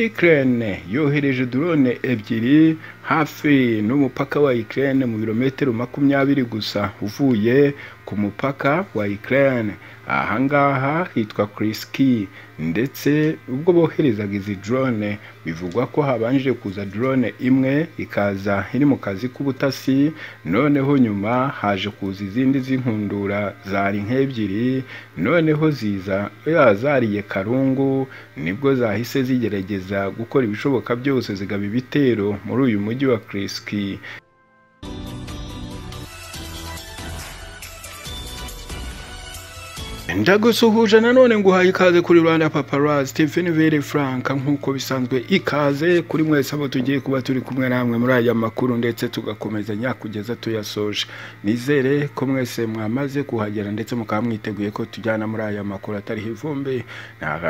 y'ikirere yohereje drone ebyiri hafi n'umupaka wa ikirere mu birometero makumyabiri gusa uvuye ku mupaka wa ikirere aha ngaha hitwa kirisiki ndetse ubwo boherezaga izi drone bivugwa ko habanje kuza drone imwe ikaza iri mu kazi k'ubutasi noneho nyuma haje kuza izindi z'inkundura zari nk'ebyiri noneho ziza zariye karungu nibwo zahise zigerageza gukora ibishoboka byose zigaba ibitero muri uyu mujyi wa kirisiki ndagusuhuje nanone ngo uhaye ikaze kuri rwanda paparazzi stephen vere frank nk'uko bisanzwe ikaze kuri mwese abo tugiye kuba turi kumwe namwe muri aya makuru ndetse tugakomeza nyakugeza tuyasoje nizere ko mwese mwamaze kuhagera ndetse mukaba mwiteguye ko tujyana muri aya makuru atariho ivumbi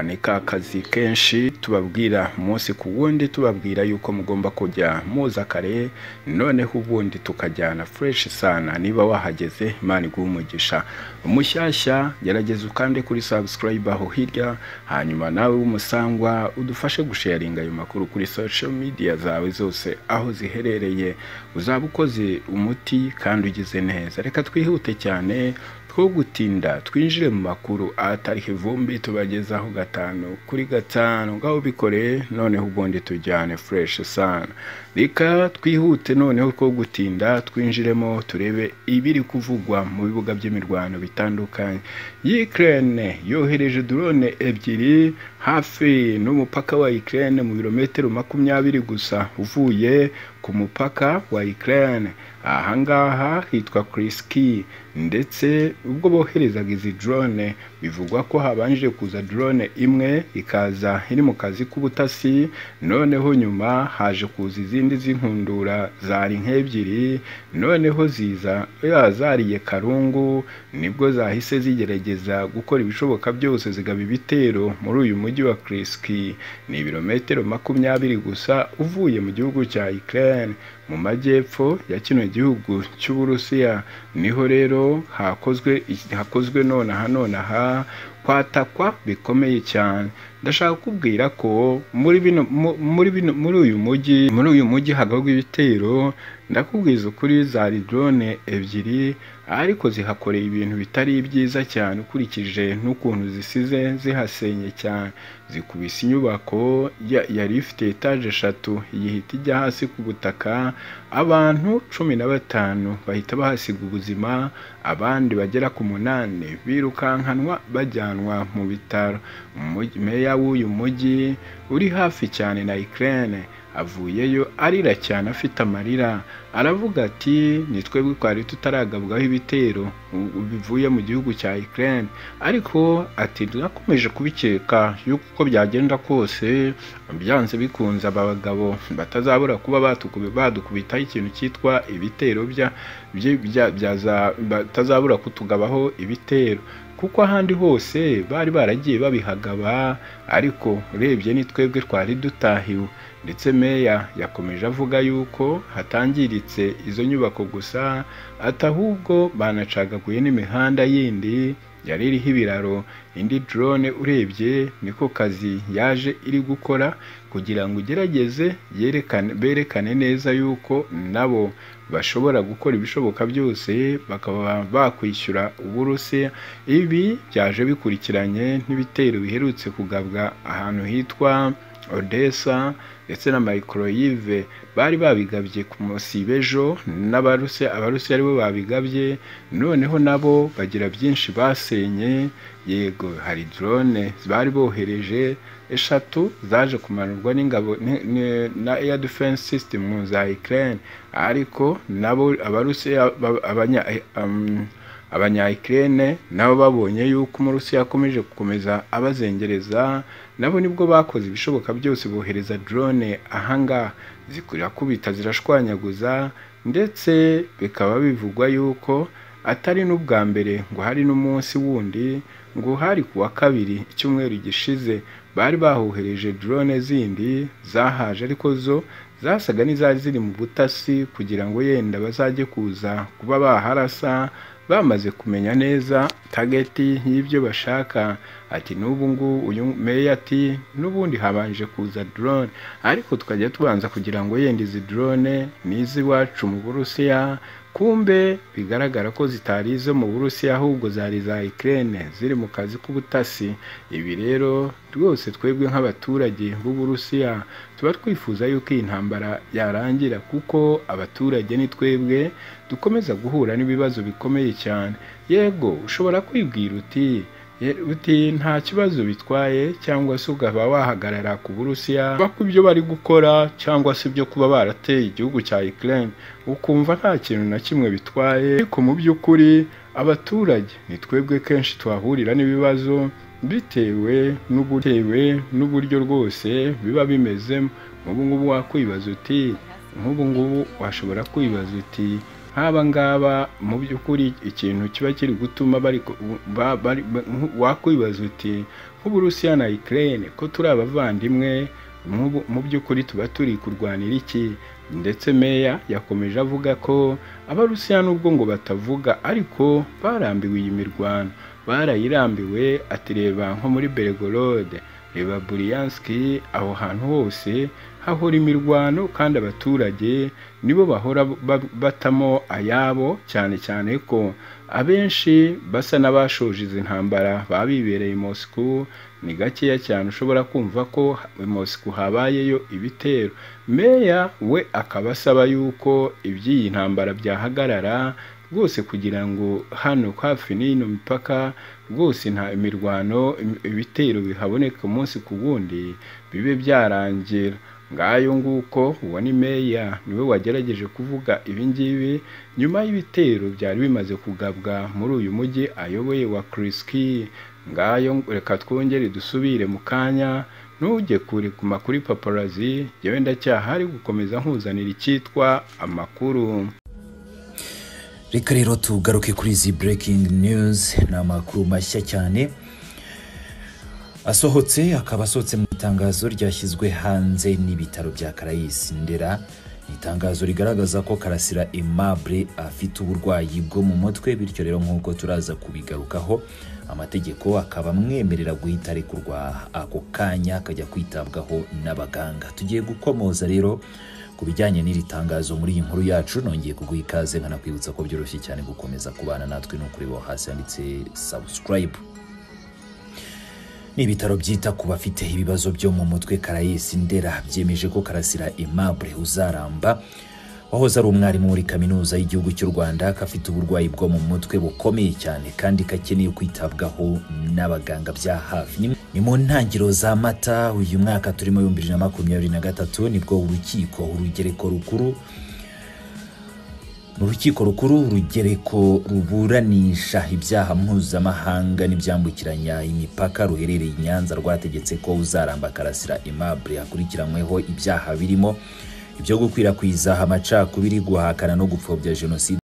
ni akazi kenshi tubabwira umunsi ku wundi tubabwira yuko mugomba kujya muza kare noneho ubundi tukajyana fureshi sana niba wahageze imana iguha umugisha umushyashya gerageza ukande kuri subscribe aho hirya hanyuma nawe w'umusangwa udufashe gusharinga ayo makuru kuri social media zawe zose aho ziherereye uzaba ukoze umuti kandi ugize neza reka twihute cyane two gutinda twinjire mu makuru atariho ivumbi tubagezaho gatanu kuri gatanu ngaho bikoreye noneho ubundi tujyane fureshi sana reka twihute noneho two gutinda twinjiremo turebe ibiri kuvugwa mu bibuga by'imirwano bitandukanye y'ikirere yohereje drone ebyiri hafi n'umupaka wa ikirere mu birometero makumyabiri gusa uvuye ku mupaka wa ikirere aha ngaha hitwa kirisiki ndetse ubwo boherezaga izi drone bivugwa ko habanje kuza drone imwe ikaza iri mu kazi k'ubutasi noneho nyuma haje kuza izindi z'inkundura zari nk'ebyiri noneho ziza zariye karungu nibwo zahise zigerageza gukora ibishoboka byose zigaba ibitero muri uyu mujyi wa kirisiki ni ibirometero makumyabiri gusa uvuye mu gihugu cya ikirere mu majyepfo ya kino gihugu cy'uburusiya niho rero hakozwe hakozwe nonaha nonaha kwatakwa bikomeye cyane ndashaka kubwira ko muri bino muri bino muri uyu mujyi muri uyu mujyi hagabwa ibitero ndakubwiza ukuri zari drone ebyiri ariko zihakoreye ibintu bitari byiza cyane ukurikije n'ukuntu zisize zihasenye cyane zikubise inyubako yari ifite etaje eshatu ihita ijya hasi ku butaka abantu cumi na batanu bahita bahasiga ubuzima abandi bagera ku munani birukankanwa bajyanwa mu bitaro meya w'uyu mujyi uri hafi cyane na ikirere avuyeyo arira cyane afite amarira aravuga ati ni twebwe twari tutaragabwaho ibitero bivuye mu gihugu cya ikirere ariko ati twakomeje kubikeka yuko uko byagenda kose byanze bikunze aba bagabo batazabura kuba badukubitaho ikintu cyitwa ibitero batazabura kutugabaho ibitero kuko ahandi hose bari baragiye babihagaba ariko urebye ni twebwe twari dutahiwe ndetse meya yakomeje avuga yuko hatangiritse izo nyubako gusa ati ahubwo banacagaguye n'imihanda yindi yari iriho ibiraro indi drone urebye niko kazi yaje iri gukora kugira ngo ugerageze berekane neza yuko nabo bashobora gukora ibishoboka byose bakaba bakwishyura uburusiya ibi byaje bikurikiranye n'ibitero biherutse kugabwa ahantu hitwa odessa ndetse na microyive bari babigabye ku munsi b'ejo n'abarusiya abarusiya aribo babigabye noneho nabo bagira byinshi basenye yego hari drone bari bohereje eshatu zaje kumanurwa n'ingabo na air defense system za ukraine ariko nabo abarusiya abanya abanyayikirere nabo babonye yuko umurusiya akomeje gukomeza abazengereza nabo nibwo bakoze ibishoboka byose bohereza drone ahangaha zirakubita zirashwanyaguza ndetse bikaba bivugwa yuko atari n'ubwa mbere ngo hari n'umunsi wundi ngo hari ku wa kabiri icyumweru gishize bari bahohereje drone zindi zahaje ariko zo zasaga n'izari ziri mu butasi kugira ngo yenda bazajye kuza kuba baharasa bamaze kumenya neza tageti y'ibyo bashaka ati n'ubu ngubu uyu meya ati n'ubundi habanje kuza drone ariko tukajya tubanza kugira ngo yenda izi drone ni iz'iwacu mu burusiya kumbe bigaragara ko zitari izo mu burusiya ahubwo zari za ikirere ziri mu kazi k'ubutasi ibi rero rwose twebwe nk'abaturage b'uburusiya tuba twifuza yuko iyi ntambara yarangira kuko abaturage ni twebwe dukomeza guhura n'ibibazo bikomeye cyane yego ushobora kwibwira uti uti nta kibazo bitwaye cyangwa se ukaba wahagarara ku burusiya ku byo bari gukora cyangwa se ibyo kuba barateye igihugu cya ikirere ukumva nta kintu na kimwe bitwaye ariko mu by'ukuri abaturage ni twebwe kenshi tuhahurira n'ibibazo bitewe n'ubutewe n'uburyo rwose biba bimezemo nk'ubu ngubu wakwibaza uti nk'ubu ngubu washobora kwibaza uti nk'aba ngaba mu by'ukuri ikintu kiba kiri gutuma bari wakwibaza uti nk'uburusiya na ikirere ko turi abavandimwe mu by'ukuri tuba turi kurwanira iki ndetse meya yakomeje avuga ko abarusiya nubwo ngo batavuga ariko barambiwe iyi mirwano barayirambiwe ati reba nko muri beregorode reba buriyanski aho hantu hose hahora imirwano kandi abaturage nibo bahora batamo ayabo cyane cyane ko abenshi basa n'abashoje izi ntambara baba bibereye Moscou ni gakeya cyane ushobora kumva ko Moscou habayeyo ibitero meya we akaba asaba yuko iby'iyi ntambara byahagarara rwose kugira ngo hano hafi n'ino mipaka rwose nta imirwano ibitero bihaboneka umunsi ku wundi bibe byarangira ngayo nguko uwo ni meya niwe wagerageje kuvuga ibi ngibi nyuma y'ibitero byari bimaze kugabwa muri uyu mujyi ayoboye wa kiriski ngayo reka twongere dusubire mu kanya ntujye kure ku makuru paparazi yewe ndacyahari gukomeza nkuzanira icyitwa amakuru reka rero tugaruke kuri izi breaking news ni amakuru mashya cyane asohotse akaba asohotse mu itangazo ryashyizwe hanze n'ibitaro bya karayisi ndera ni itangazo rigaragaza ko karasira aimable afite uburwayi bwo mu mutwe bityo rero nk'uko turaza kubigarukaho amategeko akaba amwemerera guhita arekurwa ako kanya akajya kwitabwaho n'abaganga tugiye gukomoza rero ku bijyanye n'iri tangazo muri iyi nkuru yacu nongeye kuguha ikaze nkanakwibutsa ko byoroshye cyane gukomeza kubana natwe no kureba hasi handitse subscribe ni ibitaro byita ku bafite ibibazo byo mu mutwe karayesi ndera byemeje ko karasira aimable uzaramba wahoze ari umwarimu muri kaminuza y'igihugu cy'u rwanda ko afite uburwayi bwo mu mutwe bukomeye cyane kandi kakeneye kwitabwaho n'abaganga bya hafi ni mu ntangiro za mata uyu mwaka turimo ibihumbi bibiri na makumyabiri na gatatu nibwo urukiko urugereko rukuru urukiko rukuru urugereko ruburanisha ibyaha mpuzamahanga n'ibyambukiranya imipaka ruherereye i nyanza rwategetse ko uzaramba karasira aimable akurikiranyweho ibyaha birimo ibyo gukwirakwiza amacakubiri guhakana no gupfobya jenoside